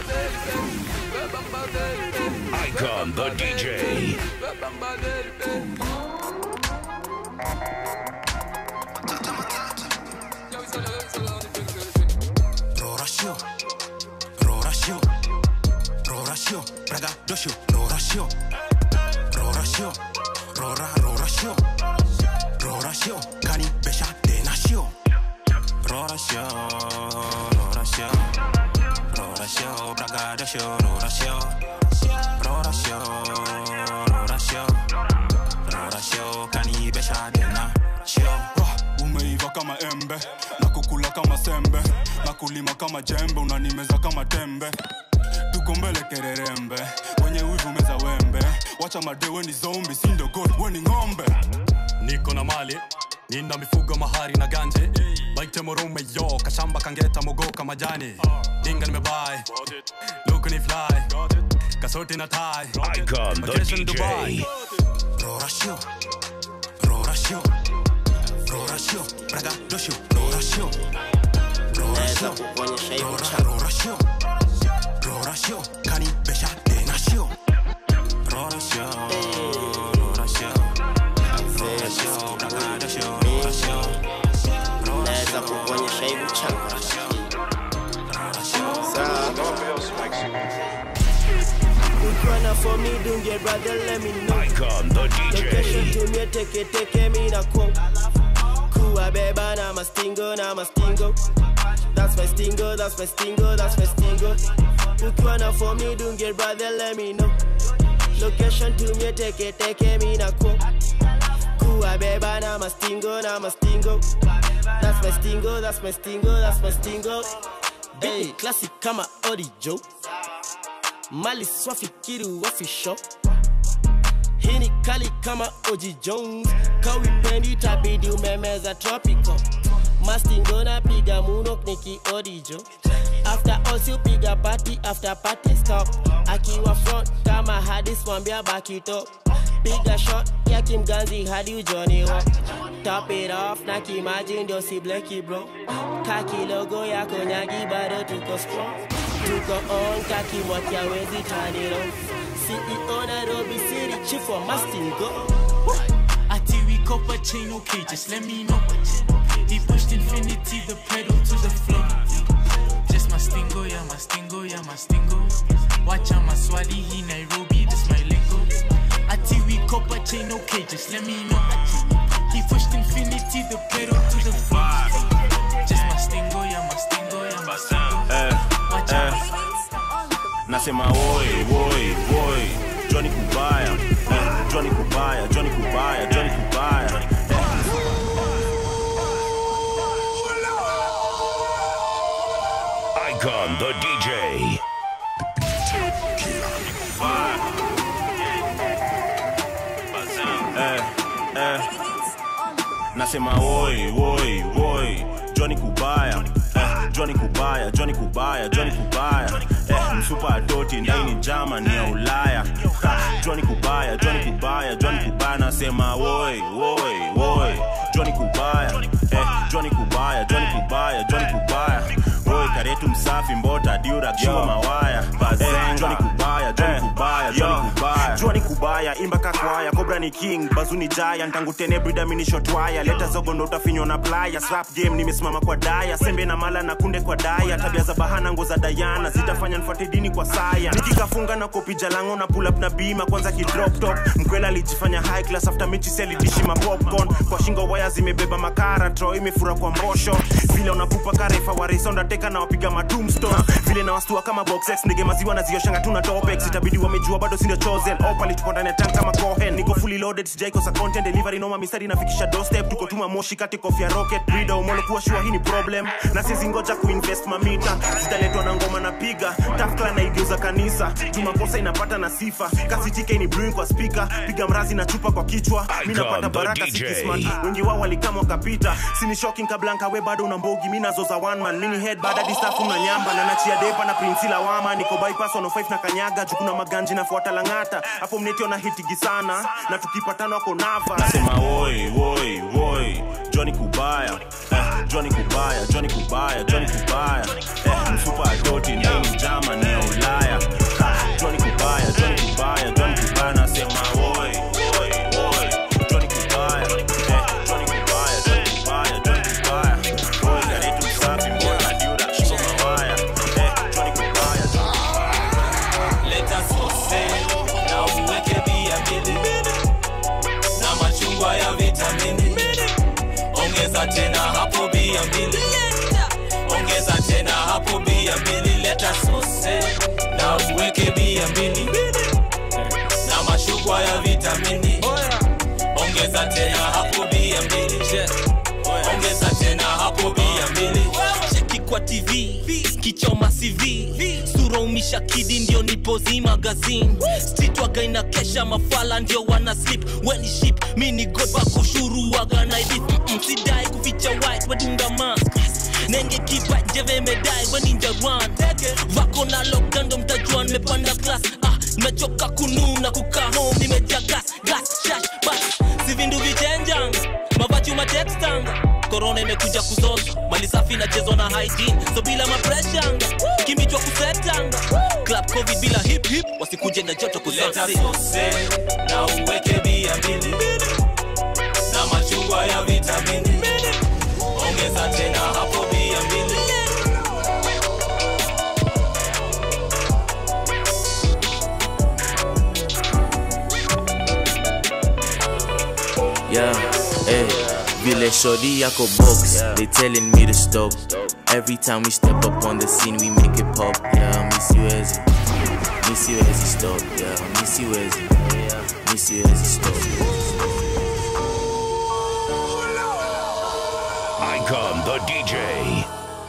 Icon the DJ. Rorasio, Rorasio, Rorasio, Braga dosio, Rorasio, Rorasio, Rora, Rorasio, Rorasio, Cani Besha de Nacio, Rorasio, Rorasio, Rorasio, Braga dosio, Rorasio, Rorasio, Rorasio, Rorasio, Cani Besha de Nacio. umeiva kama embe na kukula kama sembe na kulima kama jembe unanimeza kama tembe tuko mbele kererembe wenye wivu meza wembe wacha madewe ni zombi sindo god weni ng'ombe niko na mali nina mifugo mahari na ganje baite morume yo kashamba kangeta mogoka majani dinga nimebai luku ni fly kasoti na tai Icon the Vacation Dubai. DJ. Rorasio, Rorasio, Rorasio, Braga dosio, Rorasio, naweza Rorasio, kukuonyesha hivi Rora, chapa Rorasio, Rorasio, Cani Besha de Nacio, Rorasio, Rorasio, Rorasio, Braga dosio, Rorasio, naweza kukuonyesha hivi chapa ukiwa na for me dunge brother let me know Icon the location DJ. tumie teke teke mi na ko kuwabeba na mastingo na mastingo that's my stingo that's my stingo that's my stingo ukiwa na for me dunge brother let me know location tumie teke teke mi na ko kuwabeba na mastingo na mastingo that's my stingo that's my stingo that's my stingo hey classic kama orijo mali swafikiri wafisho hii ni kali kama Oji Jones, kawipendi tabidi umemeza tropical. Mastingo na piga munok niki orijo. After all si upiga party after party stop. Akiwa front kama hadis mwambia baki top. Piga shot ya kimganzi hadi ujoni ho. Top it off na kimaji ndio si bleki bro. Kaki logo yako nyagi bado tuko strong. Tuko on kaki mwaki hawezi turn it off. CEO Nairobi City, chief wa Mastingo. Ati we copper chain, okay, just let me know. He pushed infinity, the pedal to the floor. Just mastingo, yeah, mastingo, yeah, mastingo. Watch out, maswali, he Nairobi, this my lingo. Ati we copper chain, okay, just let me know. He pushed infinity, the pedal to the floor. Just mastingo, yeah, mastingo, yeah, mastingo. Watch out. nasema woi woi woi Johnny Kubaya eh, Johnny Kubaya Johnny Kubaya Johnny Kubaya Icon the DJ. nasema woi woi woi Johnny Kubaya eh, Johnny Kubaya Johnny Kubaya Johnny Kubaya eh, msupa adoti ndani Germany ya Ulaya ha, Johnny Kubaya Johnny Kubaya Johnny Kubaya nasema woi woi woi Johnny Kubaya eh, Johnny Kubaya Johnny Kubaya Johnny Kubaya woi karetu msafi mbota diura kiwa mawaya eh, Johnny Kubaya Johnny Kubaya Johnny Kubaya Johnny Kubaya imba kakwaya Cobra ni king bazuni giant tangu tene brida mini shot wire leta zogo ndo utafinywa na playa rap game nimesimama kwa daya sembe na mala na kunde kwa daya tabia za bahana ngo za Diana zitafanya nifuate dini kwa saya nikikafunga na kopi jalango na pull up na bima kwanza ki drop top mkwela alijifanya high class after mechi seli dishi ma popcorn kwa shingo waya zimebeba makara tro imefura kwa mbosho vile unapupa karefa warisa undateka na wapiga matumstone vile na wastua kama box X ndege maziwa na zioshanga tuna topex itabidi wamejua bado sindio chosen opali tuko ndani ya tank kama cohen niko fully loaded sijaikosa content delivery noma mistari nafikisha doorstep tuko tuma moshi kati kofia rocket breeder umolo kuwa shua hii ni problem na sizi ngoja kuinvest mamita zitaletwa na ngoma na piga tafkla na igeuza kanisa tumakosa inapata na sifa kasi tike ni brewing kwa speaker piga mrazi na chupa kwa kichwa mi napata Icon, the baraka DJ. sikismat wengi wao walikama wakapita sini shocking kablanka we bado una mbogi mi nazoza one man mini head baada distafu na nyamba na nachia depa na prinsi lawama niko bypass 105 na kanyaga jukuna maganji nafuata langata hapo mnetio na hitigi sana na tukipatana wako nava nasema woi woi woi Johnny Kubaya eh, Johnny Kubaya Johnny Kubaya Johnny Kubaya eh, mfupa adoti ndani Germany ya Ulaya ongeza tena hapo bia mbili ongeza tena hapo bia mbili leta sose na uweke bia mbili na mashukwa ya vitamini ongeza tena hapo bia mbili ongeza tena hapo bia mbili cheki kwa tv kichoma cv sura umisha kidi ndio nipozi magazine stitwaga inakesha mafala ndio wana slip weni ship mini god wakushuru waga na hivi Mm-mm, sidai kuficha white wadunga mask nenge kipa njeve medai weninja run vako na lockdown ndo mtajua nimepanda class ah nimechoka kununa kukaa home nimejaa gas gas shash bas si vindu vichenjanga mavachu matextanga korona imekuja kuzoza mali safi inachezwa na hygiene so bila mapreshanga kimichwa kusetanga club covid bila hip hip wasikuje na joto leta kusansi sose na uweke bia mbili na machungwa ya vitamini ongeza tena hapo bia mbili Yeah, hey, vile shorty yako box, they telling me to stop. Every time we step up on the scene, we make it pop. Yeah, miss you as miss you as stop. Yeah, miss you as miss you as stop. Icon the DJ.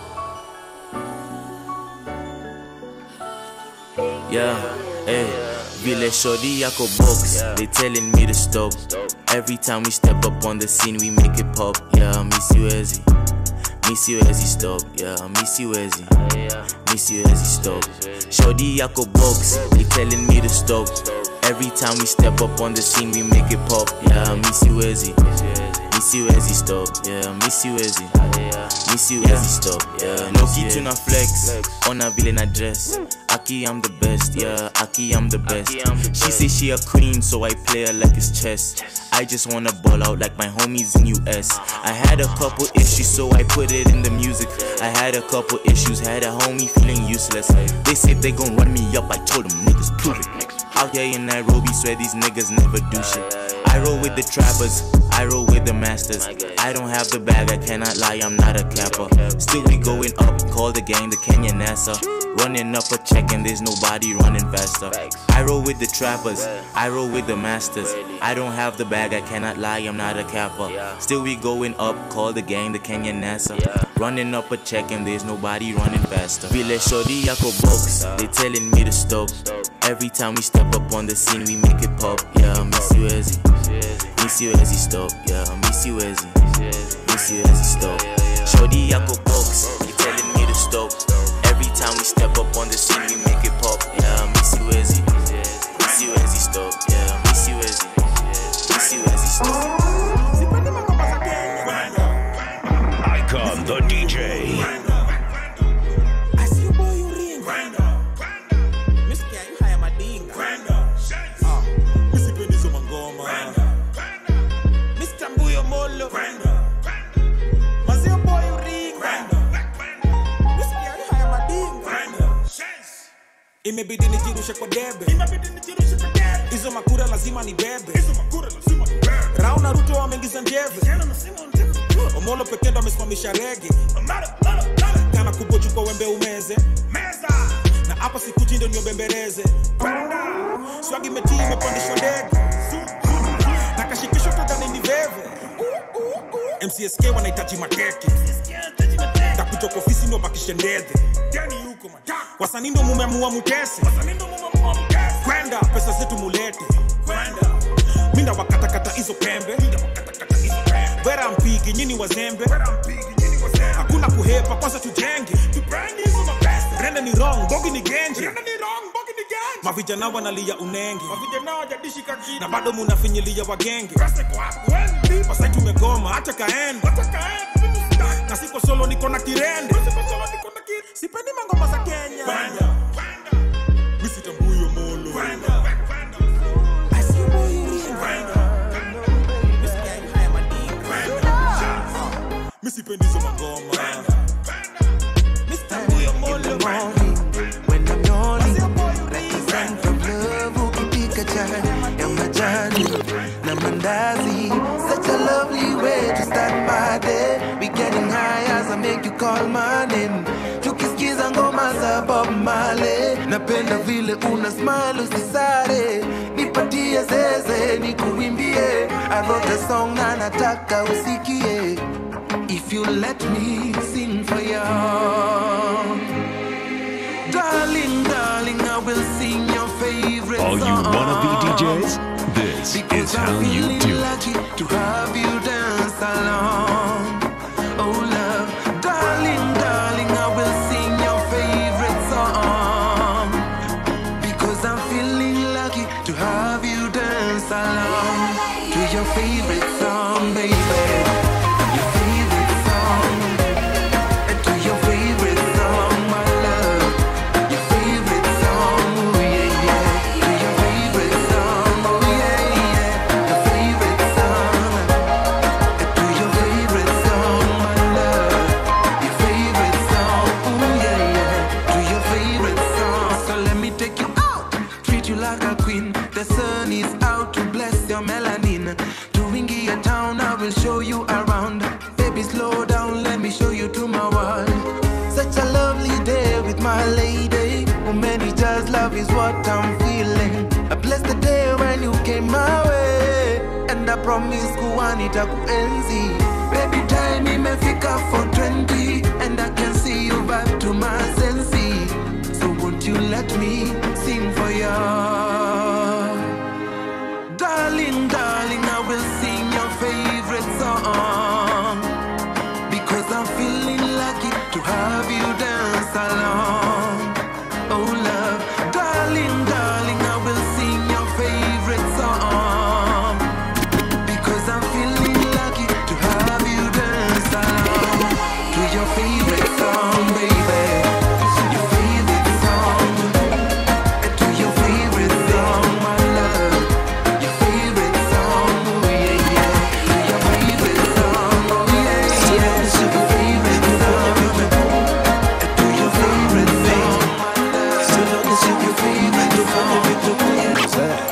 Yeah, hey, vile shorty yako box, they telling me to stop. Every time we step up on the scene, we make it pop. Yeah, miss you as miss you as stop. Yeah, miss you as miss you as stop. Shorty yako box, they telling me to stop. Every time we step up on the scene, we make it pop. Yeah, miss you as miss you as stop. Yeah, miss you as miss you as stop. Yeah, no kitu na flex, ona vile na dress. Aki, I'm the best, yeah. Aki, I'm the best. She say she a queen, so I play her like it's chess. I just wanna ball out like my homies in US. I had a couple issues, so I put it in the music. I had a couple issues, had a homie feeling useless. They said they gon' run me up, I told them niggas prove it. Out here in Nairobi, swear these niggas never do shit. I roll with the trappers, I roll with the masters. I don't have the bag, I cannot lie, I'm not a capper. Still we going up, call the gang the Kenya NASA. Running up a check and there's nobody running faster. I roll with the trappers, I roll with the masters. I don't have the bag, I cannot lie, I'm not a capper. Still we going up, call the gang the Kenya NASA. Running up a check and there's nobody running faster. Vile shorty yako box, they telling me to stop. Every time we step up on the scene, we make it pop. Yeah, miss you as miss you as stop. Yeah, miss you as miss you as stop. Shorty yako box, they telling me to stop. Every time we step up on the scene, we make it pop. Yeah, miss you as miss you as stop. Yeah, miss you as miss you as stop. Icon the DJ. imebidi nijirushe kwa debe hizo makura lazima ni bebe rao na ruto wameingiza njeve omolo pekee ndo amesimamisha rege kana kubochukwa wembe umeze na hapa sikuchi ndo niobembereze swagi metii imepandishwa ndege na kashikisho tadhani ni veve mcsk wanahitaji makeke takutoka ofisi ndo bakishe ndedhe wasanii ndo mumeamua mutese kwenda pesa zetu mulete minda wakatakata hizo pembe vera mpigi nyini wazembe hakuna kuhepa kwanza tujenge rende ni wrong bogi ni genje mavijana wanalia unenge na bado munafinyilia wagenge wasai tumegoma hacha kaende na siko solo niko na kirende sipendi mangoma za kenya misitambuyo molo misipendizo mangoma misitambuyo molo When I'm yawning, represent from love ukipika chai ya majani na mandazi such a lovely way to start my day call my name tukisikiza ngoma za Bob Marley napenda vile una smile usisare nipatie zeze nikuimbie I wrote a song na nataka usikie if you let me sing for you darling darling I will sing your favorite All you song wannabe DJs, this is how you feeling do it. lucky to have you dance along. Oh, love, darling, darling, I will sing your favorite song. Because I'm feeling lucky to have you dance along to your favorite song, baby. Your favorite song. To your favorite song, my love. Your favorite song, oh yeah, yeah. To your favorite song, oh yeah, yeah. Your favorite song. To your favorite song, my love. Your favorite song, oh yeah, yeah. To your favorite song. So let me take you out, treat you like a queen. The sun is out to bless your melanin. To Wingia town, I will show you around. Baby, slow down, let me show you to my world. Such a lovely day with my lady. Oh, many just love is what I'm feeling. I bless the day when you came my way. And I promise kuwanita kuenzi. Baby, time imefika for 20. And I can see you back to my senses. So won't you let me sing for you? Darling, darling, I will sing your favorite song. Because I'm feeling lucky to have you dance along. Oh, love, darling, darling, I will sing your favorite song. Because I'm feeling lucky to have you dance along to your favorite song, baby. Your favorite song. To your favorite song, my love. Your favorite song, oh yeah, yeah. To your favorite song, oh yeah, yeah. To your favorite song. To your favorite song, my love. To your favorite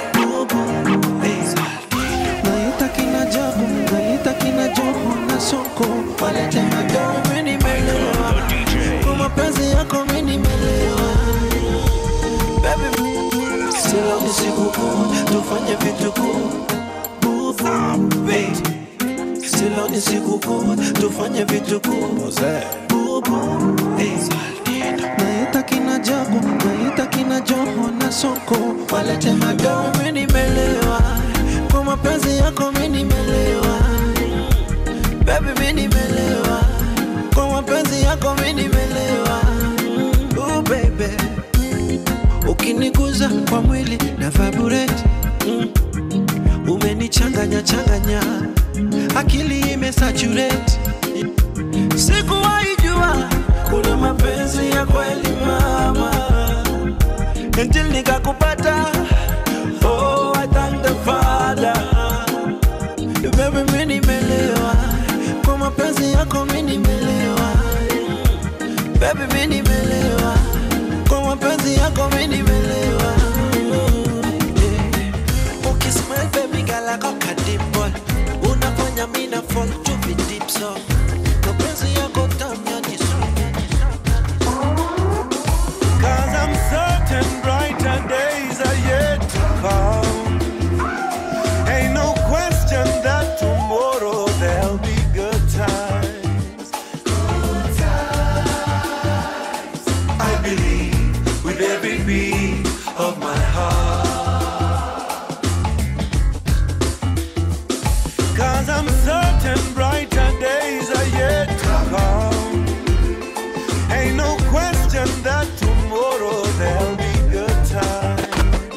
naita kina jabu naita kina joho na soko walete madoo mi nimelewa kwa mapenzi yako mi nimelewa Baby, mi- silo ni sikukuu tufanye vitukuu Bubu, babe. silo ni sikukuu tufanye vitukuu Bubu, babe. naita kina jabu naita kina joho na soko walete madoo mi nimelewa kwa mapenzi yako mi nimelewa Baby mi nimelewa kwa mapenzi yako mi nimelewa Ooh, baby ukiniguza kwa mwili na vibrate mm. umenichanganya changanya akili imesaturate sikuwahi jua kuna mapenzi ya kweli mama until nikakupata oh I thank the father baby mi nimelewa kwa mapenzi yako mi nimelewa baby mi nimelewa kwa mapenzi yako mi nimelewa Yeah. ukismile baby gala koka dimple unafanya mi na fall to be deep so mapenzi yako tamu yani sweet Cause I'm certain brighter days are yet to come. Ain't no question that tomorrow there'll be good times. I believe with every beat of my heart. Cause I'm certain brighter days are yet to come. Ain't no question that tomorrow there'll be good times.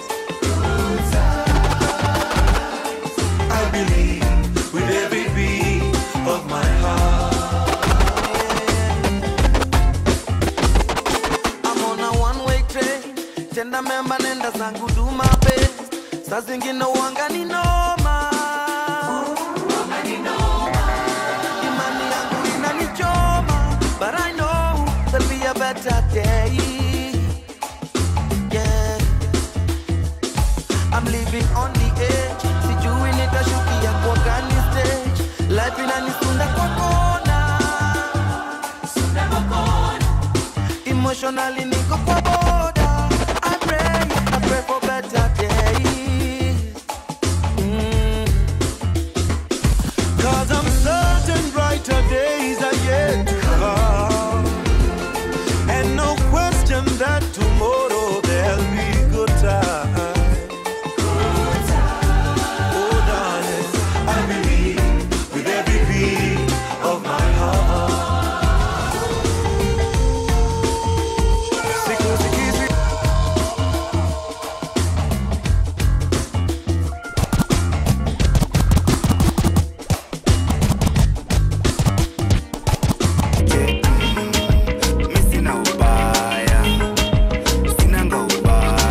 I believe with every beat of my heart. I'm on a one way train tenda memba nenda zangu do my best saa zingine uanga ni noma imani yangu inanichoma but I know there'll be a better day yeah I'm living on the edge sijui nitashukia kwa gani stage life inanisunda kwa kona emotionally niko kwa boda I pray, I pray for better days mm. Cause I'm certain brighter days are yet to come. And no question that tomorrow there'll be good times. Oh, darling, I believe with every beat of my heart. Siku sikizi Sina ubaya, sinanga ubaya.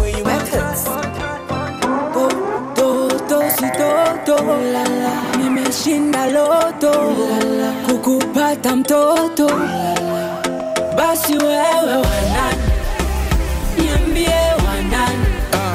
Toto si toto nimeshinda loto kukupata mtoto basi wewe wanani niambie wanani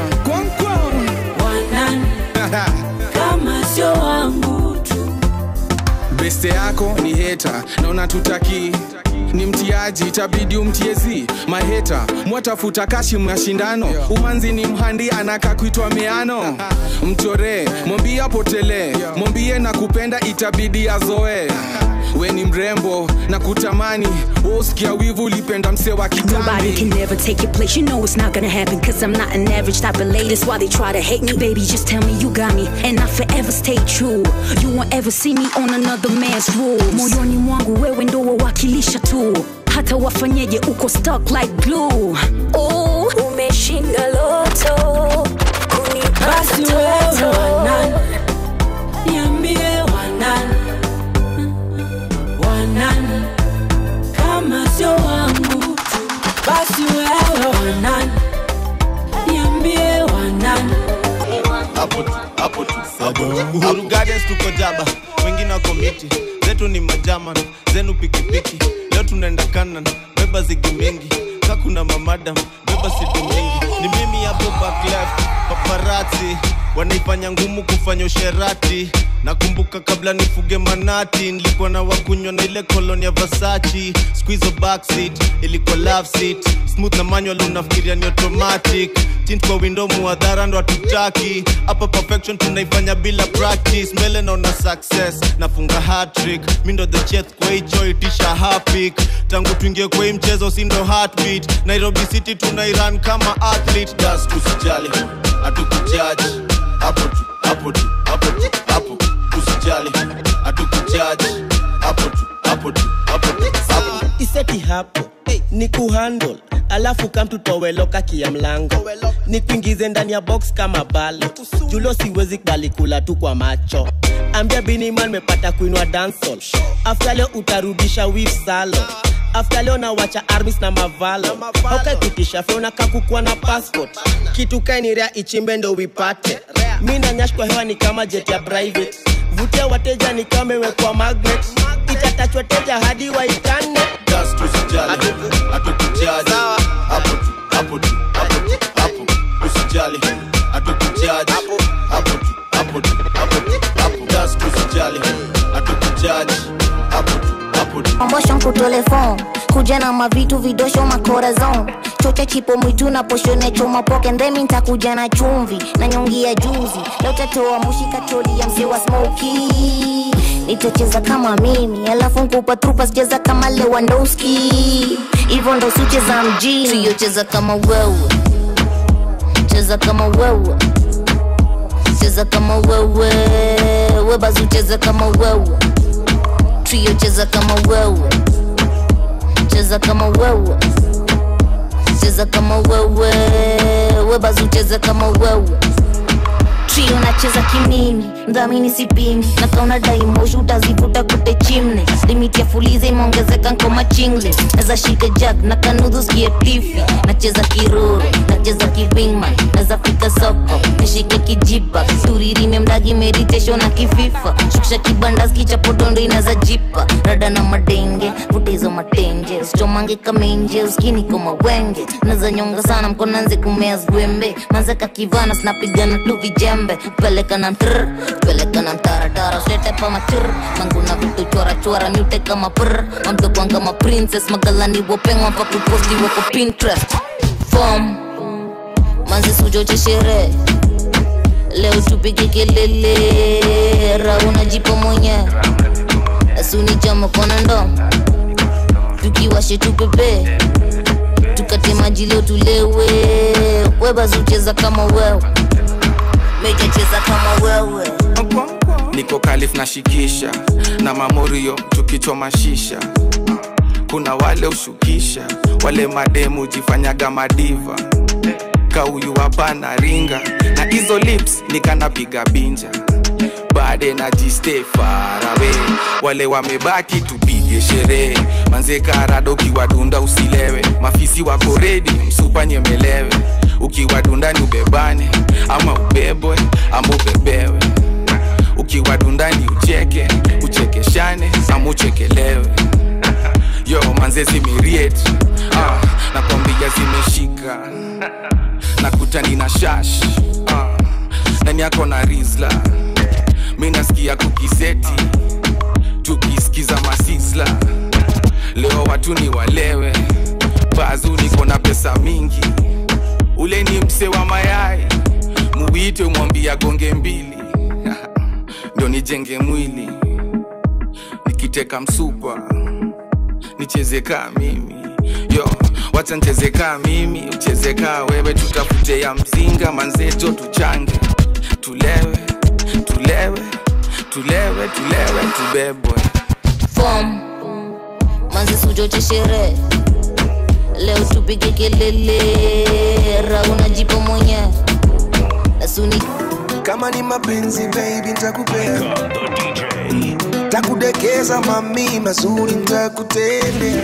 wanani kama sio wangu tu beste yako ni heta na unatutaki ni mtiaji itabidi umtiezi maheta mwatafuta kashi mashindano umanzi ni mhandi anaka kuitwa meano mchoree mwambie apotelee mwambie na kupenda itabidi azoe we ni mrembo na kutamani wosikia wivu ulipenda mse wa Nobody kitambi can never take your place. You know it's not gonna happen. Cause I'm not an average type of lady. That's why they try to hate me. Baby, just tell me you got me. And I forever stay true. You won't ever see me on another man's rules. Moyoni mwangu wewe ndo wawakilisha tu. Hata wafanyeje uko stuck like glue. Oh, umeshinda loto. Kunipata basi wewe toto. wanani niambie wanani wanani kama sio wangu tu basi wewe wanani niambie wanani hapo tu hapo tu hapo tu. uhuru gardens tuko jaba wengine wako miti zetu ni majaman zenu pikipiki leo tunaenda kanan beba zigi mingi ka kuna mamadam beba sidi mingi ni mimi hapo back left paparati wanaifanya ngumu kufanya usherati nakumbuka kabla nifuge manati nilikuwa na wakunywa na ile koloni ya vasachi squizo backseat ilikuwa love seat smooth na manual unafikiria ni automatic tint kwa window muadhara ndo hatutaki hapa perfection tunaifanya bila practice mbele naona success nafunga hatrick mi ndo the chef kwa hicho itisha hapik tangu tuingie kwa hii mchezo si ndo heartbeat nairobi city tunairan kama athlete das tusijali hatukujaji hapo tu hapo tu hapo tu hapo usijali hatukujaji hapo tu hapo tu hapo tu hapo iseti hapo ni kuhandle alafu kamtutoweloka kia mlango ni kuingize ndani ya box kama balo julo siwezi kubali kula tu kwa macho ambia biniman mepata kuinwa dansol afta leo utarudisha wif salo afta leo nawacha armis na mavalo haukakitisha feona kakukua na passport kitu kainirea ichimbe ndo wipate mi na nyash kwa hewa ni kama jet ya private vutia wateja ni kama imewekwa magnet itatachwa teja hadi waitane just usijali hatukujaji hapo tu hapo tu hapo tu hapo usijali hatukujaji hapo tu hapo tu hapo tu hapo just usijali hatukujaji hapo tu hapo tu Motion ku telefon kuja na mavitu vidosho makorazon chocha chipo mwitu na poshone choma poke ndemi ntakuja na chumvi na nyongi ya juzi leo tatoa mushi kacholi ya mzee wa smoky nitacheza kama mimi alafu nkupa trupa sicheza kama lewandowski hivyo ndo sicheza mjini Trio cheza kama wewe cheza kama wewe cheza kama wewe webazu cheza kama wewe trio cheza kama wewe cheza kama wewe cheza kama wewe webazu cheza kama wewe trio nacheza kimimi mdhamini sipimi na kauna daimoshi utazivuta kute chimne limiti ya fuliza imeongezeka nkoma chingle naza shika jack na kanudhu skie tifi nacheza kiruru nacheza kivingman naza fika soko nishike kijipa turirime mdagi meditation na kififa shukisha kibandaski cha podondo inaza jipa rada na madenge vuta hizo matenje usichomange kamenje uskini kama wenge naza nyonga sana mkonanze kumea zwembe manze kakivana sinapigana tu vijembe peleka na mtr peleka na mtaratara usilete pa matr manguna vitu chora chora miute kama pr mamdokwang kama princess magalani wopengwa pa kuposti wako pinterest fom manze sujoche sherehe leo tupige kelele rauna jipo mwenye asuni chama kona ndo tukiwashe tupepe tukate maji leo tulewe webazucheza kama wewe mejacheza kama wewe niko kalif na shikisha na mamorio tukichoma shisha kuna wale ushukisha wale mademu jifanyaga madiva kauyu hapana ringa na hizo lips nikanapiga binja bade na jiste farawe wale wamebaki tupige sherehe manze karado ukiwadunda usilewe mafisi wako redi msupa nyemelewe ukiwadundani ubebane ama ubebwe ama ubebewe ukiwadundani ucheke uchekeshane ama uchekelewe yo manze zimiriet ah, nakwambia zimeshika nakutani na shash ah, nani yako na rizla mi nasikia kukiseti tukisikiza masisla leo watu ni walewe bazu niko na pesa mingi ule ni mse wa mayai muwite mwambia gonge mbili ndo nijenge mwili nikiteka msupa nicheze kaa mimi yo wacha ncheze kaa mimi ucheze kaa wewe tutafute ya mzinga manzejo tuchange tulewe tulewe tulewe tulewe tubebwe fom manzi sujoche sherehe leo tupige kelele rauna jipo mwenye asuni kama ni mapenzi baby ntakupea takudekeza mami mazuri ntakutendea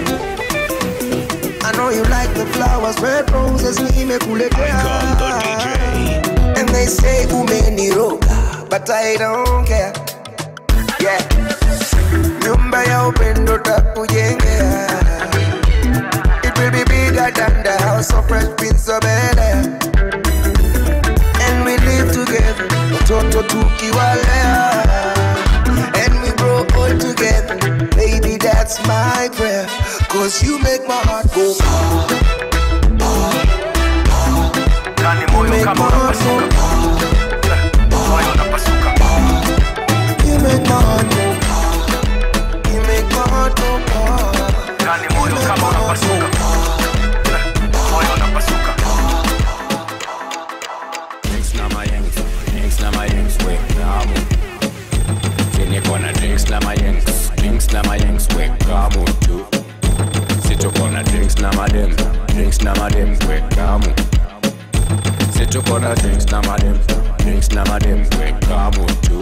I know you like the flowers, red roses nimekuletea And they say umeniroga, but I don't care Yeah Nyumba ya upendo takujengea It will be bigger than the house of Fresh Prince of Bel-Air And we live together, watoto tukiwalea And we grow old together, baby that's my prayer Cause you make my heart go ah, ah, ah. You make my heart go ah, ah. You make my heart go ah. You make my heart go ah. You make my heart go Drinks na my yanks, drinks na my yanks, we kamu. Sini kona drinks na my yanks, drinks na my yanks, we kamu tu. Situ kona drinks na my dem, drinks na my dem, we kamu. Situ kona drinks na my dem, drinks na my dem, we kamu tu.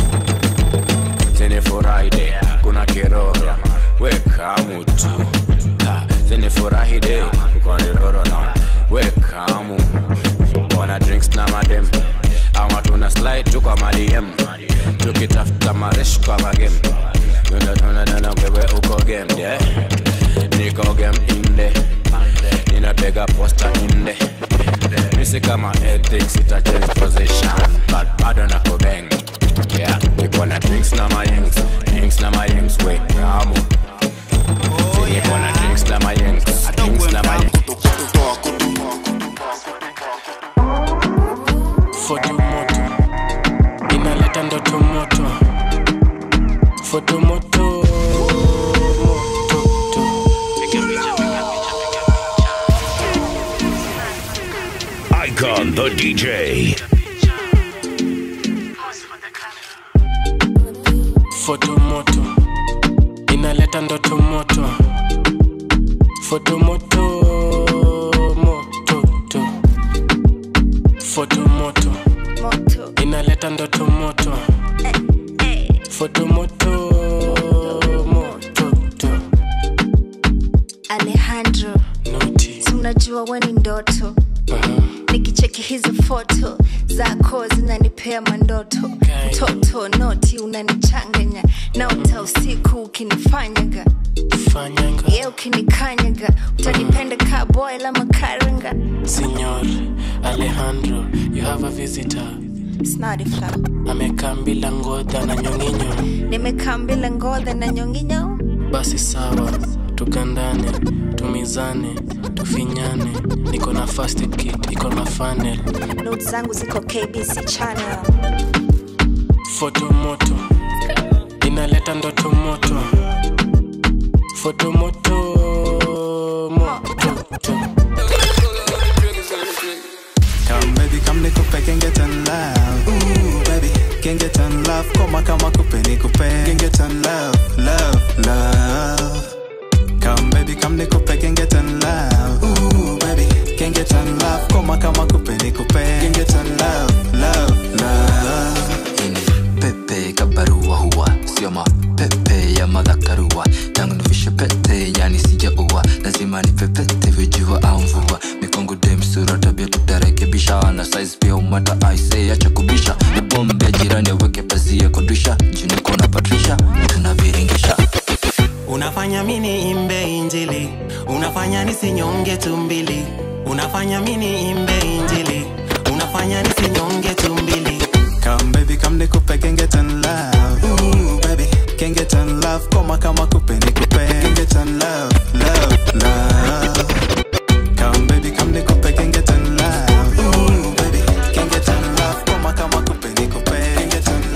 Sini furahi kuna kiroro, we kamu tu. Ha, Sini furahi de, kuna kiroro na, we kamu. Wana drinks na madem ama tuna slide tu kwa madm tukitafuta maresh kwa magem tunanana wewe uko game yeah. niko game inde ninapiga posta inde misi kama ethics ita change position but bado nako bang yeah niko na drinks na mayengs drinks na mayengs we kamu niko na drinks na mayengs drinks na mayengs foto moto inaleta ndoto moto foto moto Icon the DJ. foto moto inaleta ndoto moto foto moto moto to. foto moto inaleta ndoto moto foto moto moto to. alejandro si unajua we ni ndoto nikicheki hizi foto zako zinanipea mandoto mtoto noti unanichanganya naota usiku ukinifanyaga fanyanga ye ukinikanyaga utanipenda ka boy la makaranga Signor Alejandro, you have a visitor. snadifa Amekaa bila ngodha na nyonginyo. nimekaa mbila ngodha na nyonginyo Basi sawa, tukandane, tumizane, tufinyane. Niko na first aid kit, iko na funnel. not zangu ziko kbc channel Foto moto inaleta ndoto moto. Foto moto moto. Come baby, come nikupe can get in love. Ooh baby, can get in love. Koma kama kupe nikupe can get in love, love, love. Come baby, come nikupe can get in love. Ooh baby, can get in love. Koma kama kupe nikupe can get in love, love, love. pepe kabarua huwa sio mapepe ya madhakarua tangu nivishe pete yani sijaua lazima nipepete vijua au mvua mikongo dem sura tabia tutarekebisha na size pia umata aise acha kubisha ni bombe ya jirani aweke pazia kudisha juniko na patrisha tunaviringisha unafanya mini imbe injili unafanya nisinyonge tumbili unafanya mini imbe injili unafanya nisinyonge tumbili Come baby, come nikupe can get in love. Ooh baby, can get in love. Koma kama kupe nikupe can get in love, love, love. Come baby, come nikupe can get in love. Ooh baby, can get in love. Koma kama kupe nikupe can get in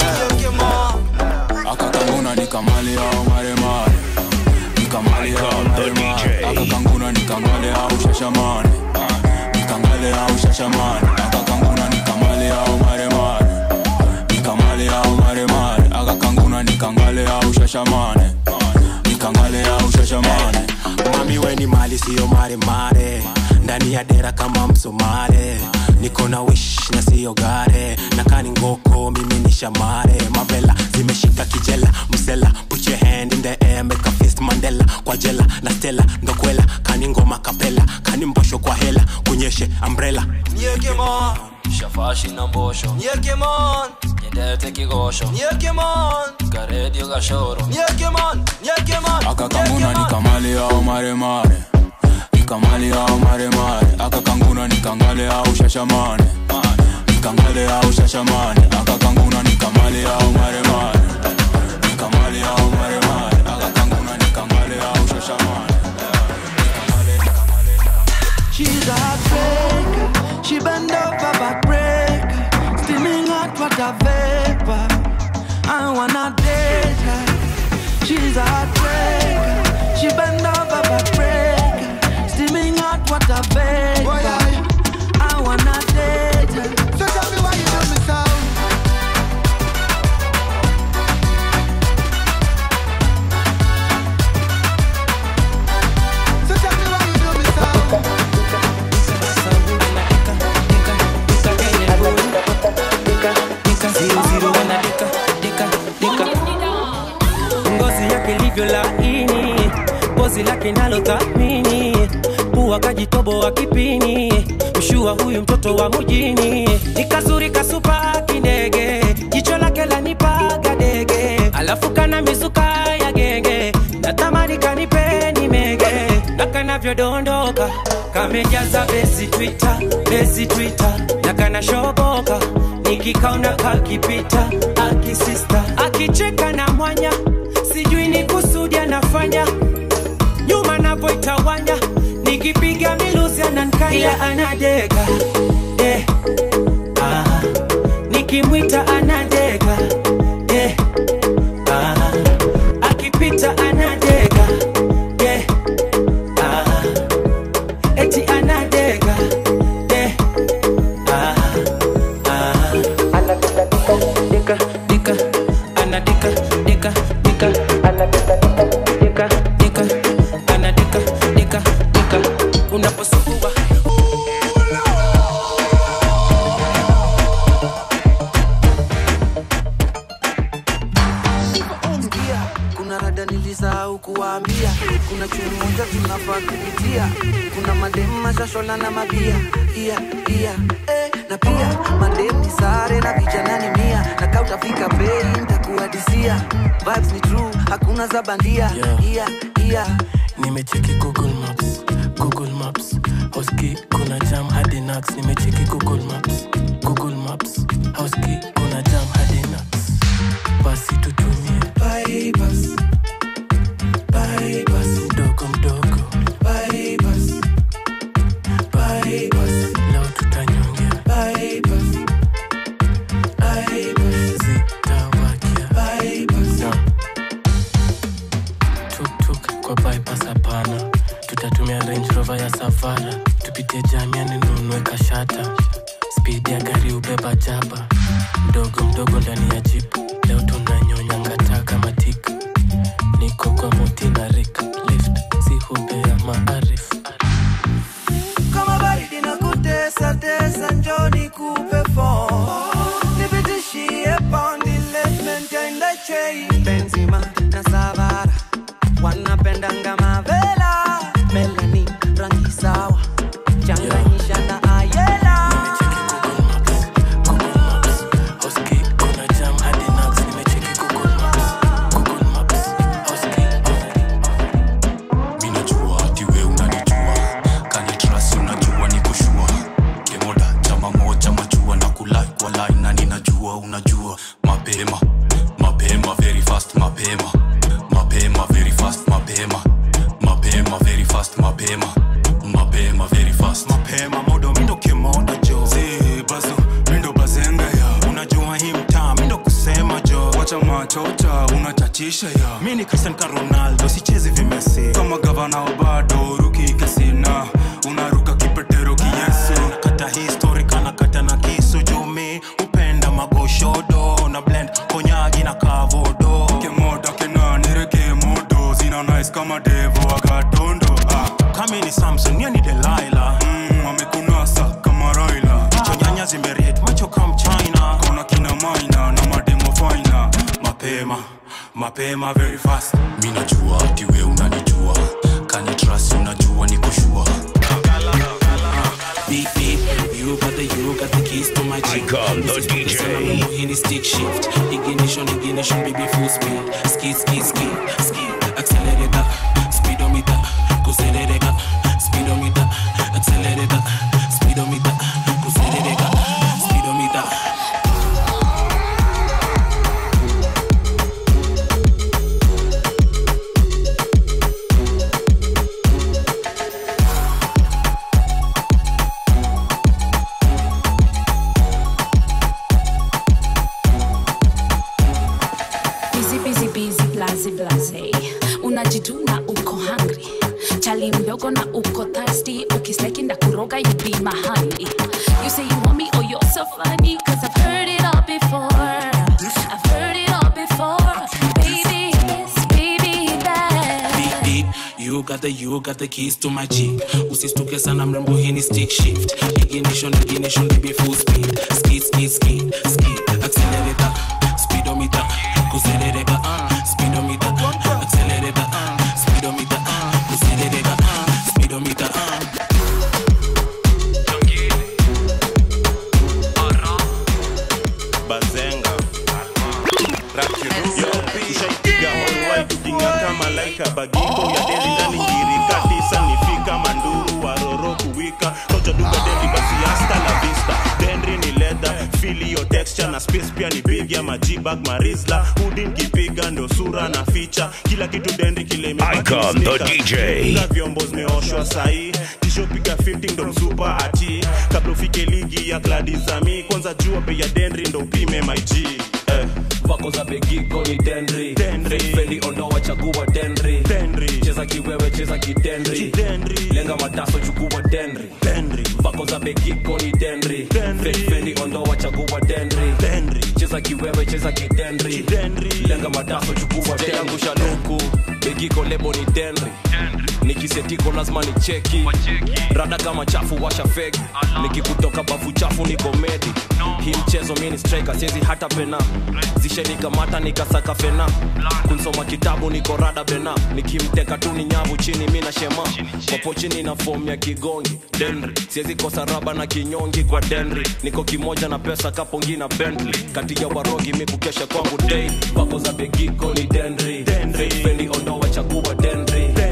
love. akakanguna nikamale au maremare nikamale au maremare akakanguna nikamale au shashamane nikangale au shashamane akakanguna nikamale au maremare nikamale au maremare akakanguna nikangale au shashamane nikangale au shashamane mami weni mali siyo maremare ndani ya dera kama msomare niko na wish na siyo gare nakani ngoko mimi ni shamare mavela zimeshika kijela msela put your hand in the air make a fist mandela kwa jela na stela ndokwela kani ngoma kapela kani mbosho kwa hela kunyeshe umbrella Nyekemon shafashi na mbosho Nyekemon nyendete kigosho Nyekemon karedio gashoro Nyekemon Nyekemon akakanguna nikamale au maremare nikamale au maremare akakanguna nikangale au shashamane nikangale au shashamane akakanguna nikamale au maremare nikamale au maremare akakanguna nikangale au shashamane She's a heartbreaker. She bend over backbreaker. Steaming hot water vapor. I wanna date her. She's a heartbreaker. She bend over backbreaker. Steaming hot water vapor. I wanna date her. So tell me why you do me so. So tell me why you do me so. ngozi yake livyo laini pozi lake nalo thamini pua kajitobo wa kipini mshua huyu mtoto wa mujini nikazuri kasupa kindege jicho lake lanipaga dege alafu kana mizuka ya genge natamani kanipeni mege na kanavyodondoka kamejaza besi twita besi twita na kanashoboka nikikaona kakipita akisista akicheka na mwanya sijui ni kusudi anafanya nyuma napoitawanya nikipiga miluzi anankaya anadega eh, ah, nikimwita anadega eh, ah, akipita anadega eh, ah, eti anadega eh, ah, ah. Dika, dika, anadika, dika, dika, anadika, dika, dika, anadika, dika, dika, unaposukua Sikia, kuna rada nilisahau kuwaambia kuna chuni moja tunafaa kupitia kuna mademu mashashola na mabia ia ia eh, na pia mademu ni sare na vijana ni mia na kaa utafika bei ntakuadisia vibes ni true hakuna za bandia ia yeah. nimecheki google maps google maps hoski kuna jam hadi nax nimecheki google maps google maps hoski kuna jam hadi nax basi tutumie Bypass. Bypass. mdogo mdogo Bypass. Bypass. leo tutanyongea Bypass. Bypass. zitawakia Bypass. tuktuk kwa bypass hapana tutatumia range rover ya savara tupitie jamiani nunue kashata spidi ya gari ubeba jaba mdogo mdogo ndani ya jipu leo tunanyonya ngata kama tik niko kwa moti na rik lift si hubea maarif kama baridi na kutesa tesa njoni kupe form nipitishie pondi left ende chei benzima na savara wanapendanga mavela melani rangi sawa changanyisha na ayela hoski kuna jam hadi nax nimecheki google maps google maps hoski minajua ati we unanijua kanitrasi unajua ni kushua kemoda chama moja majua na kulai kwa line na ninajua unajua mapema mapema very fast mapema mapema very fast mapema mapema very fast mapema mapema very fast mapema modo mindo kimoda jo zibazo mindo bazenga ya unajua hii mtaa mindo kusema jo wacha machota unachachisha ya mi ni cristian ka ronaldo sichezi vimesi kama gavana obado ruki kasina unaruka kipetero kiyesu nakata histori kanakata na kisu jumi upenda magoshodo na blend konyagi na kavodo kemoda kenanireke modo zina nice kama devo agatondo ah. kami ni samson niye ni delaila mm, amekunasa kama raila jicho nyanya zimeriet macho kam china kona kina maina na mademo faina mapema mapema very fast minajua ati we unanijua kanitrasi unajua ni kushua beep beep. You got the you got the keys to my jeep. Icon, the This is focus DJ. and I'm Lamborghini stick shift. Ignition, ignition, baby full speed. Ski, ski, ski, ski. Accelerator, speedometer, accelerator, speedometer, accelerator, speedometer, accelerator, speedometer. busy busy busy blaze blaze unajituna uko hungry chali mdogo na uko thirsty ukisteki nda kuroga you be my honey you say you want me oh you're so funny cause I've heard it all before I've heard it all before baby this baby that beep beep you got the you got the keys to my jeep usistuke sana mrembo hii ni stick shift ignition ignition baby full speed ski ski ski ski accelerator speedometer accelerator uh, speedometer accelerator uh, speedometer uh, accelerator uh, speedometer uh. bazenga rakiruyo ushaipiga holwai kujinga kama laika bagingo ya deli ndani ngirika tisa nifika manduru waroro kuwika koja duka deli basi hasta la vista denri ni leda filio texture na space pia ni big ya majibag marisla hudin kipiga ndo sura na ficha kila kitu denri kile imebaki Icon, the sneaker. DJ. Funga vyombo zimeoshwa sahii tishopiga 50 ndo msupa ati kabla ufike ligi ya gladizami kwanza jua bei ya denri ndo upime mig eh. vako za begiko ni denri fendi ondoa chagua denri cheza kiwewe cheza kidendri lenga mataso chukua denri vako za begiko ni denri fendi ondoa chagua denri cheza kiwewe cheza kidendri lenga mataso chukua denri shaluku begiko lebo ni denri nikisetiko lazima ni cheki rada kama chafu washa feki nikikutoka bafu chafu ni komedi hii mchezo mini striker siezi hata pena zishenikamata nikasaka fena kunsoma kitabu niko rada bena nikimteka tu ni nyavu chini mi na shema popo chini na fomu ya kigongi denri siezi kosa raba na kinyongi kwa denri niko kimoja na pesa kapongi na bentley kati ya warogi mi kukesha kwangu daily pako za begiko ni denri fendi ondoa chagua denri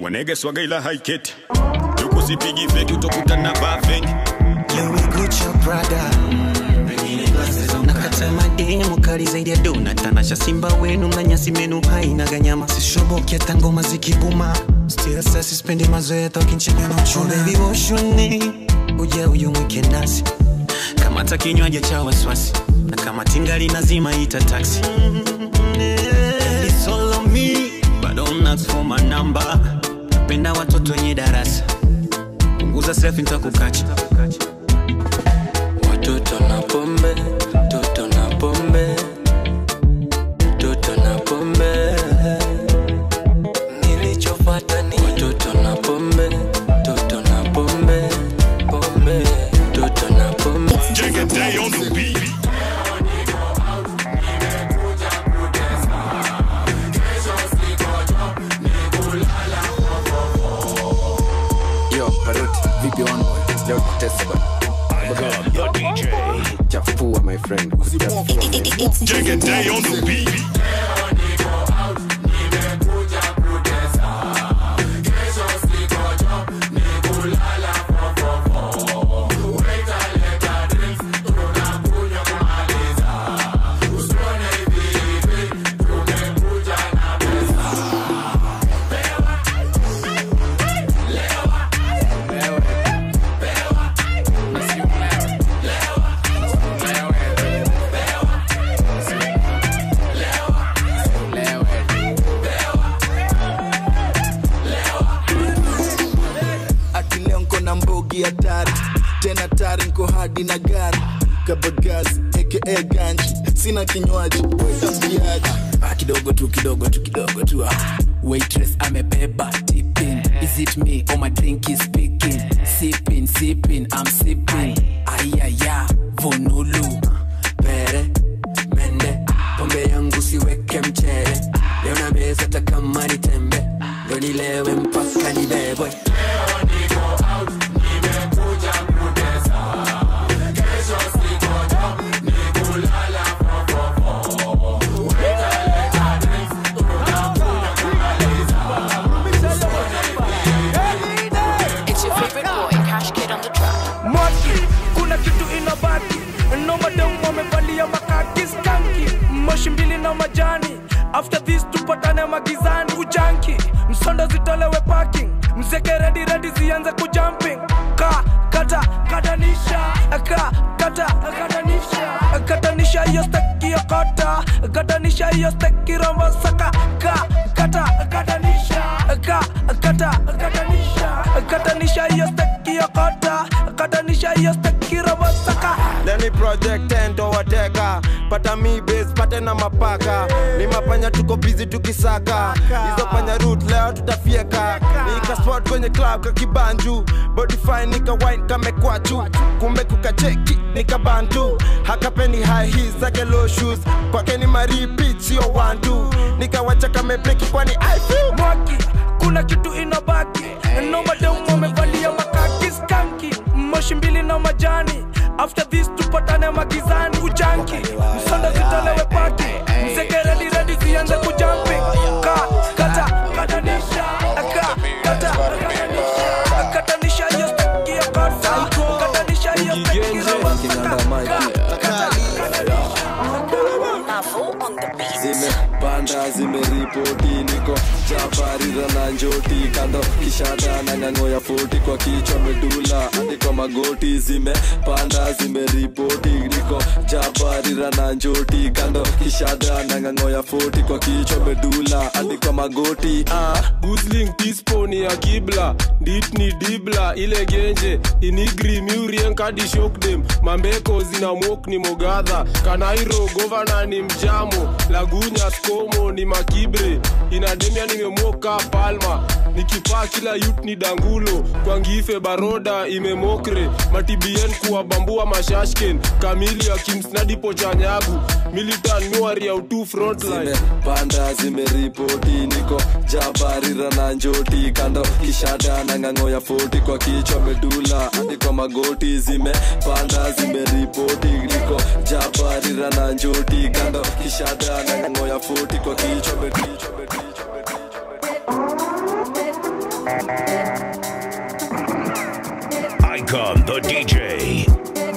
wanege swaga ila haiketi juku sipigi feki utokutana vaa fengi Gucci Prada nakata mademu kali zaidi ya dona tanasha simba wenu mnanyasi menu haina ganyama sishoboki hata ngoma zikibuma still sasa sispendi mazoea tokinchega na uchuna oh, baby woshuni uja uyu mwike nasi kamata kinywaji cha wasiwasi na kama tingali nazima ita taxi It's all on me, but don't ask for my number. Napenda watoto wenye darasa punguza selfie nitakukacha Watoto na pombe, toto na pombe, toto na pombe. Nilichofuata ni watoto na pombe, toto na pombe, pombe, toto na pombe. Jigga day on the beat. Yo, Paroti, vipi wangu? Leo tutesa bana. Chafua my friend. Jigga day on the beat. ati leo nko na mbogi hatari tena tari nko hadi na gari kabagazi aka ganji sina kinywaji wetambiaji Ah, kidogo tu kidogo tu kidogo tu ah. waitress amebeba tipping is it me or my drink is speaking sipping sipping i'm sipping ayaya vonulu pere mende pombe yangu siweke mchere leo na meza hata kama ni tembe ndo nilewe mpaka nibebwe It's your favorite boy, Cash Kid on the track. Mwaki, kuna kitu inabaki no madam wamevalia makaki skanki moshi mbili na majani after this tupatane magizani ujanki msondo zitolewe parking mzeke redi redi zianze kujumping ka kata katanisha ka kata katanisha katanisha hiyo steki ya kota katanisha hiyo steki rombo saka ka kata katanisha ka kata katanisha katanisha hiyo steki ya kota katanisha hiyo steki rombo saka Leni project endo wateka pata mi base pate na mapaka ni mapanya tuko busy tukisaka hizo panya root leo tutafieka nika spot kwenye club kakibanju body fine nika wine kamekwachu kumbe kukacheki nika bantu hakapeni high heels zake low shoes kwake ni maripit sio wantu nikawacha kamebleki kwani I feel mwaki kuna kitu inabaki no madam wamevalia makaki skanki moshi mbili na majani after this tupatane magizani ujanki msonda zitolewe paki mzeke redi redi zianze kujampi ka kata katanisha ka kata katanisha katanisha hiyo steki ya kota katanisha hiyo steki zimepanda zimeripoti niko chabarira na njoti kando kishada na ng'ang'o ya foti kwa kichwa medula hadi kwa magoti zimepanda zimeripoti niko chabarira na njoti kando kishada na ng'ang'o ya foti kwa kichwa medula hadi kwa magoti ah. gusling tisponi ya kibla dit ni dibla ile genje inigri miurien kadi shokdem mambeko zina mok ni mogadha kanairo govana ni mjamo lagunya skomo ni makibre inademia nimemoka palma nikipaa kila yut ni dangulo kwangife baroda imemokre matibien kuwabambua mashashken kamili ya kimsnadipo chanyagu militan miwari ya utu frontline zimepanda zimeripoti niko jabarira na njoti kando kishada na ng'ang'o ya foti kwa kichwa medula hadi kwa magoti zimepanda zimeripoti niko jabarira na njoti kando kishada na ng'ang'o ya foti kwa kichwa medula Icon the DJ.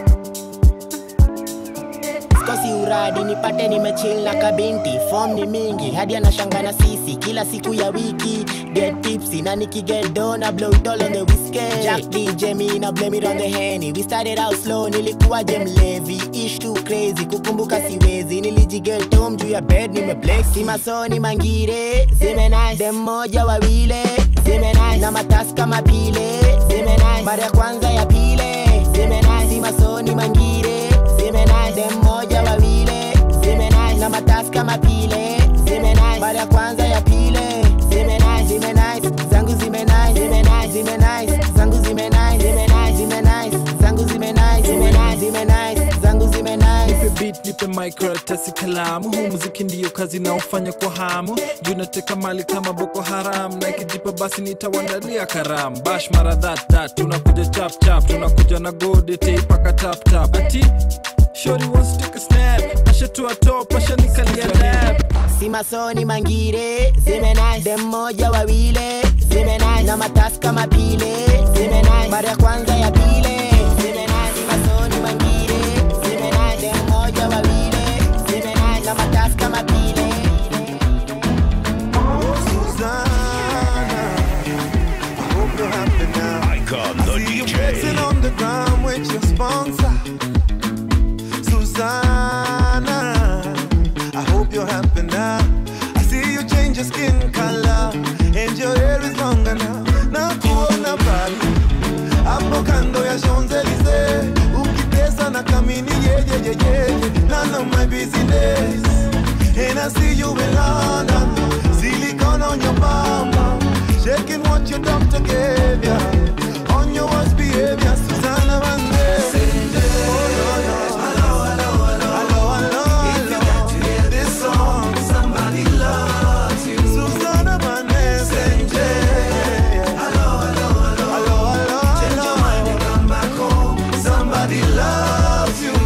kosi uradi nipate nimechill na kabinti fom ni mingi hadi anashanga na sisi kila siku ya wiki get tipsy na nikiget dona blow it all on the whiskey Jack DJ me na blame it on the henny we started out slow nilikuwa je mlevi ish too crazy kukumbuka siwezi nilijiget home juu ya bed nimeblex si masoni mangire zime nice dem moja wawile zime nice na matasi kama pile zime nice mara ya kwanza ya pile zime nice si masoni mangire zime nice dem moja wawile zime nice na matasi kama pile zime nice mara ya kwanza ya pile zime nice zime nice zangu zime nice zime nice zime nice zangu zime nice zime nice zime nice zangu zime nice zime nice zime nice zangu zime nice nipe beat nipe microtasi kalamu huu muziki ndiyo kazi naofanya kwa hamu juu nateka mali kama boko haram na ikijipa basi nitawandalia karamu bash mara that that tunakuja chap chap tunakuja na gode teipaka tap tap ati shori wants to take a snap ashatua top ashanikalia lab si masoni mangire zime nice dem moja wawile zime nice na matasi kama pile zime nice mara ya kwanza ya pile zime nice si masoni mangire zime nice dem moja wawile zime nice na matasi kama pile Icon the Flexing DJ. on the ground with your sponsor, Susanna. I hope you're happy now. I see you change your skin color and your hair is longer now. Na kuona bali hapo kando ya Champs-Elysees, ukitesa na kamini yeah, yeah, yeah, yeah. None of my business. And I see you in London, silicone on your bum, shaking what your doctor gave ya. On your worst behavior, Susanna Vande. Somebody loves you. Susanna Vande. Hello, hello, hello. Hello, hello, Change your mind and come back home. Somebody loves you.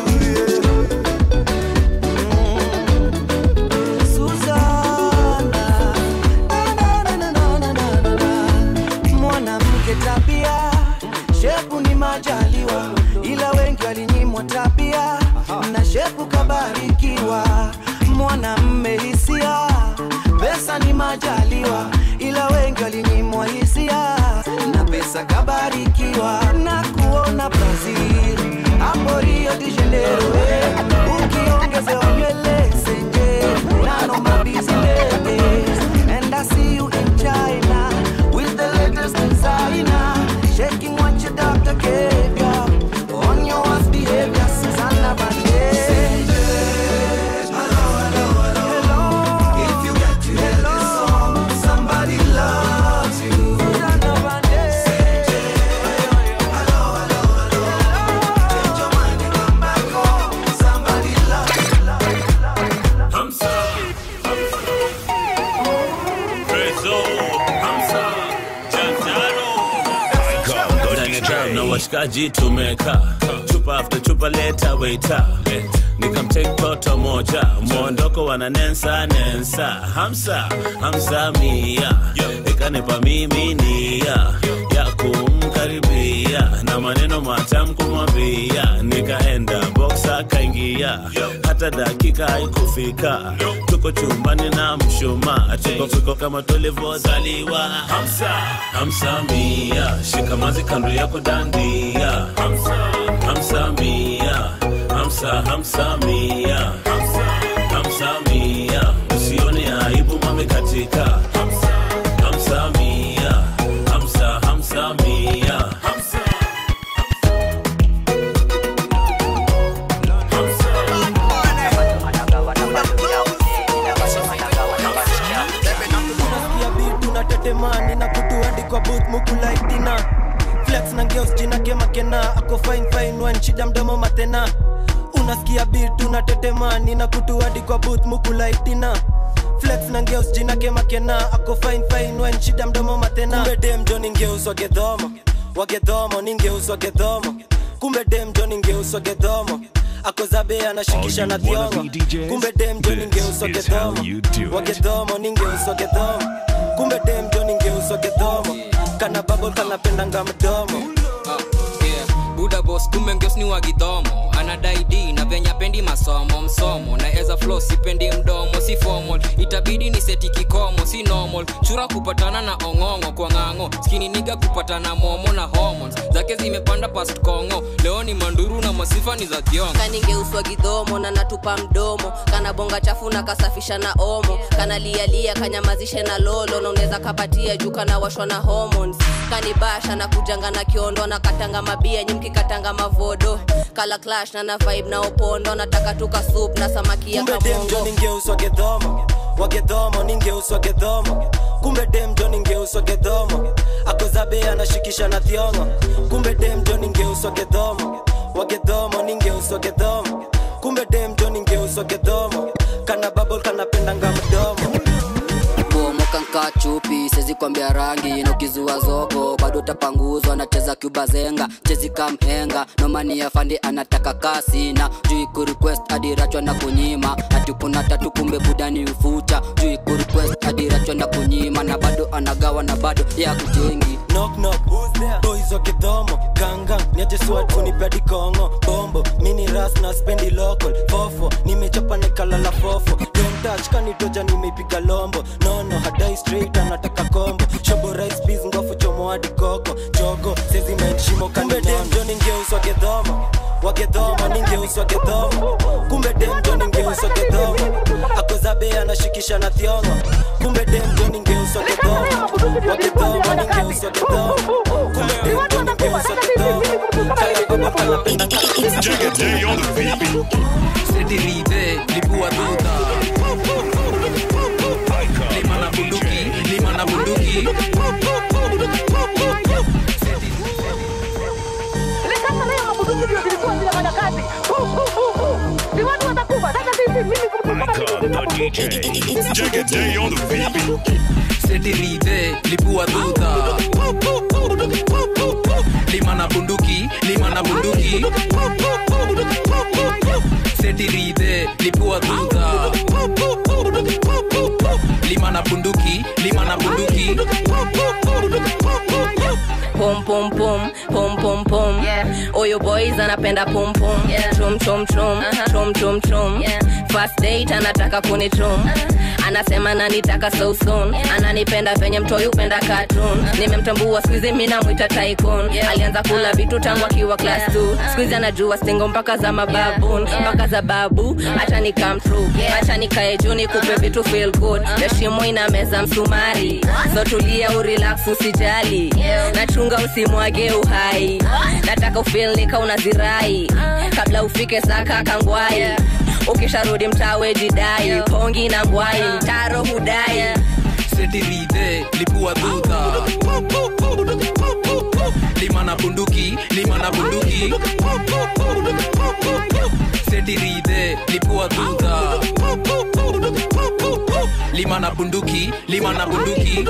mwanamke tabia shepu ni majaliwa ila wengi walinyimwa tabia na shepu kabarikiwa mwanamme hisia pesa ni majaliwa ila wengi walinyimwa hisia na pesa kabarikiwa na kuona brazil hapo rio de janeiro eh. ukiongezewa nywele senje nano mabizinete and i see you in china with the latest designer shaking what your doctor gave ya on your worst behavior Susanna Bandeira If you got to hear this song, somebody loves you. Hamsa. Prezo. Hamsa. Jantaro. Ndani ya jam na washikaji tumeka chupa after chupa leta waita nikamtake toto moja mwondoko wana nensa nensa hamsa hamsa mia ikanipa mimi nia ya kumkaribia na maneno matamu kumwambia nikaenda boxa kaingia hata dakika haikufika tuko chumbani na mshuma tuko fiko kama tulivyozaliwa hamsa hamsa mia shikamazi kando yako dandia hamsa hamsa mia hamsa hamsa mia hamsa hamsa mia usione aibu mame katika hamsa hamsa mia hamsa hamsa mia hamsa unasikia beat unatetemani na kutuandi kwa booth mukulaitina flex na ngeos jina kemakena ako fine fine wan shida mdomo matena unasikia beat unatetemani na kutuandi kwa booth mukulaitina flex na ngeus jina kemakena ako fine fine wan shida mdomo matena kumbe dem jo ningeuswa gedhomo wagedhomo ningeuswa gedhomo kumbe dem jo ningeuswa gedhomo akozabe anashikisha na thiongo kumbe dem jo ningeuswa gedhomo wagedhomo ningeuswa gedhomo kumbe dem jo ningeuswa gedhomo kana babo kanapendanga mdomo Ah, yeah. buda bos kumbe ngeos ni wagidhomo anadai d na venya pendi masomo msomo na eza flo sipendi mdomo si formal itabidi ni seti kikomo si normal chura kupatana na ong'ong'o kwa ng'ang'o skini niga kupatana momo na hormones zake zimepanda past kongo leo ni manduru na masifa ni za thiongo kaningeuswa gidhomo na natupa mdomo kana bonga chafu na kasafisha na omo kana lialia kanyamazishe na lolo na unaweza kapatia juu kana washwa na hormones kanibasha na kujanga na kiondo na katanga mabia nyimki katanga mavodo kala clash na na vibe na opondo nataka tuka soup na samaki ya kumbe dem jo kamongo ningeuswa gedhomo wagedhomo ningeuswa gedhomo kumbe dem jo ningeuswa gedhomo akozabe anashikisha na thiongo kumbe dem jo ningeuswa gedhomo wagedhomo ningeuswa gedhomo kumbe dem jo ningeuswa gedhomo kana babol kanapendanga mdomo bomoka nka chupi sezi kwambia rangi na ukizua zogo bado utapanguzwa nacheza cuba zenga chezi kamhenga nomani ya fandi anataka kasi na juu kurequest adirachwa na kunyima hatukuna tatu kumbe budani ufucha juu kurequest adirachwa na kunyima na bado anagawa na bado ya kujengi knock knock who's there boys wa kidhomo ganga niaje swat kunipedi kongo bombo mini ras na spendi local fofo nimechapa nikalala fofo don't touch kanitoja nimeipiga lombo nono hadai straight anataka kombo shobo rice peas ngofu chomo hadi koko jogo sezi menshimo kumbe demjo ningeuswa gedhomo wagedhomo ningeuswa gedhomo kumbe demjo ningeuswa gedhomo akozabe anashikisha na thiongo kumbe demjo ningeuswa gedhomo wagedhomo ningeuswa gedhomo kumbe demjo ningeuswa gedhomo kaya baba kanapenda setirite lipua duta lima na bunduki lima na bunduki setirite lipua duta lima na bunduki lima na bunduki setirite lipua duta lima na bunduki lima na bunduki pom pom pom pom pom pom oyo boys anapenda pom pom chum chum chum chum chum chum first date anataka kunichum anasema nanitaka so soon ananipenda venye mtoi upenda cartoon nimemtambua skuizi mi namwita tycoon alianza kula vitu tangu akiwa class 2 skuizi anajua stingo mpaka za mababun mpaka za babu acha ni come true acha nikae juu nikupe vitu feel good heshimo ina meza msumari so tulia urelax usijali nachunga usimwage uhai nataka ufil nika unazirai kabla ufike saka kangwai ukisharudi mtawe jidai pongi na ngwai mtaro hudai setirite lipua duta lima na bunduki lima na bunduki setirite lipua duta lima na bunduki lima na bunduki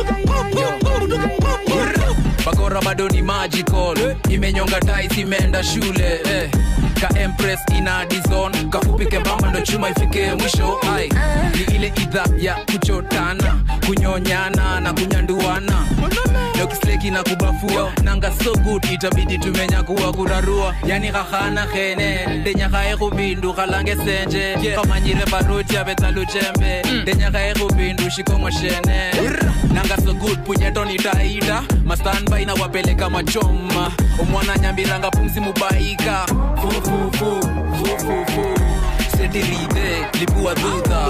bakora bado ni magical imenyonga tais imeenda shule eh. ka empress ina dizon kafupike mbamba ndo chuma ifike mwisho ai ni ile idha ya kuchotana kunyonyana na kunyanduana nokisleki na kubafua nanga so good itabidi tumenya kuwa kurarua yani khahana khene ndenyakhae khubindu khalange senje khamanyire baruti abetsaluchembe ndenyakhae khubindu shikongo shene nanga so good punyetoni taida mastanbai na wapeleka machoma omwana nyambiranga pumzi mubaika fufufu fufufu setirite lipua duta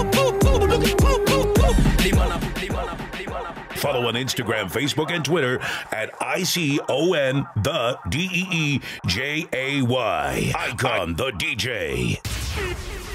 limana Follow on Instagram, Facebook, and Twitter at ICON the D E E J A Y. Icon the DJ.